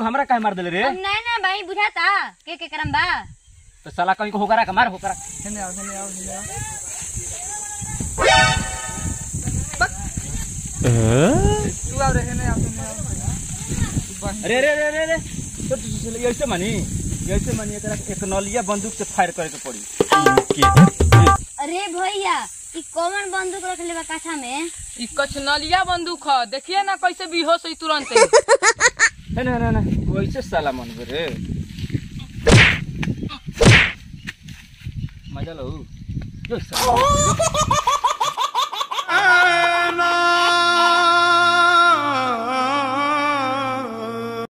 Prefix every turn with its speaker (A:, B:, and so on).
A: हमरा काहे मार देले रे
B: अब नहीं ना भाई बुझाता के के करम बा
A: तो साला कहीं को होकरा का मार होकरा
C: हेने आओ हेने आओ हेने आओ तू आओ रे हेने आओ हेने आओ
A: अरे रे रे रे रे तो तू तू- ऐसे मानी ऐसे मानी एकरा एक नलिया बंदूक से फायर करे के पड़ी
B: अरे भैया ई कौन बंदूक रखले बा काठा में
C: ई कचनलिया बंदूक ह देखिए ना कैसे बेहोश हुई तुरंत
A: है ना ना ना वैसे साला मन रे मजा लो यो साला